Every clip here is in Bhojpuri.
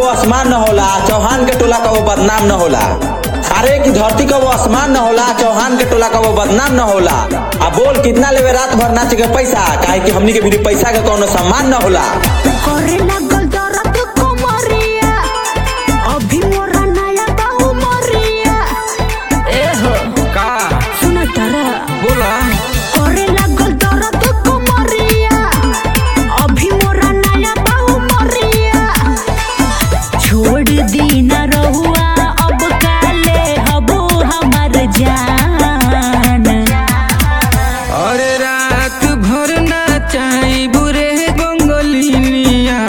आसमान न होला चौहान के टोला का वो बदनाम न होला अरे की धरती का वो आसमान न होला चौहान के टोला का वो बदनाम न होला आ बोल कितना लेवे रात भर नाच के पैसा काहे कि हमनी के भी पैसा के कोनो सम्मान न होला करे लागल दर्द कोमरिया अभी मोरा नया बाऊ मरिया ए हो का सुना तारा बोला करे लागल दर्द कोमरिया अभी मोरा नया बाऊ मरिया छोड़ दी न रहुआ अब काले हबो हमर जान अरे रात भर नाचाई बुरे गंगलिनिया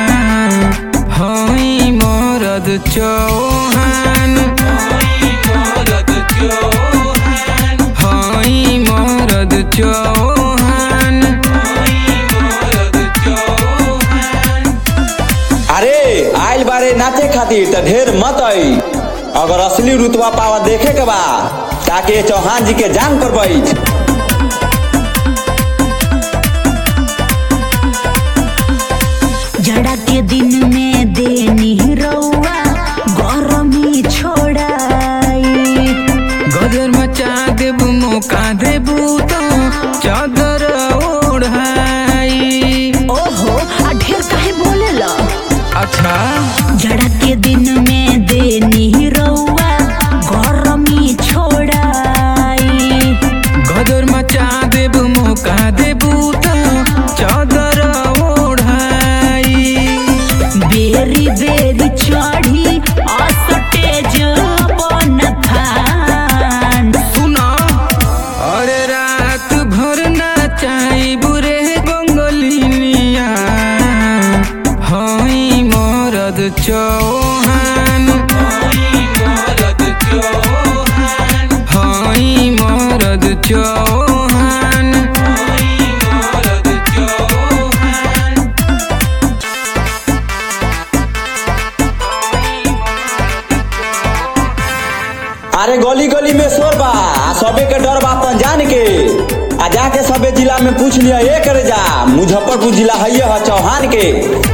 हई मरद चौहान हई मरद चौहान अरे आइल बारे नाचे खातिर त ढेर मत आई अगर असली रुतबा पावा देखे के बा ताकि ये चौहान जी के जान पर बैठ जड़ा के दिन में देनी रउआ गरमी छोड़ाई गदर मचा देबू मौका देबू तो चादर ओढ़ाई ओहो आ ढेर काहे बोलेला अच्छा जड़ा के दिन में देनी रउआ गरमी छोड़ाई गदर मचा देबू मौका देबू तो चादर ओढ़ाई बेरी बेरी चढ़ी असटेज बन थान सुना अरे रात भर नाचाई बुरे गंगलिनिया हई मरद चौहान हई मरद चौहान अरे गली गली में शोर बा आ सबे के डर बा अपन जान के आ जाके सबे जिला में पूछ लिया ये करे जा मुजफ्फरपुर जिला है है चौहान के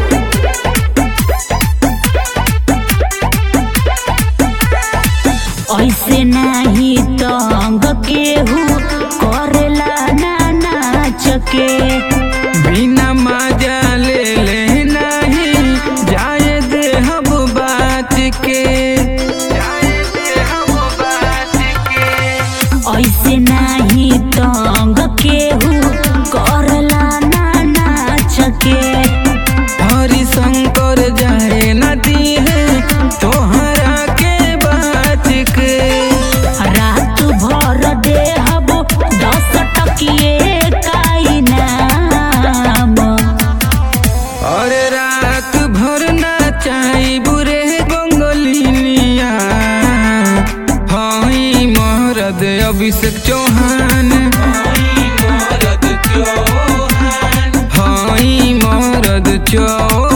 ऐसे नाही तंग केहू करेला ना नाच के बिना मजा ले ले नहीं जाए दे हम बात के जाए दे हम बात के ऐसे नाही तंग केहू करेला ना नाच के हरि शंकर जाए नदी है तोहरा के बात के रात भर देहब दस टकिए काई नाम अरे रात भर नाचाई बुरे गंगलिनिया हई मरद अभिषेक चौहान हई मरद चौहान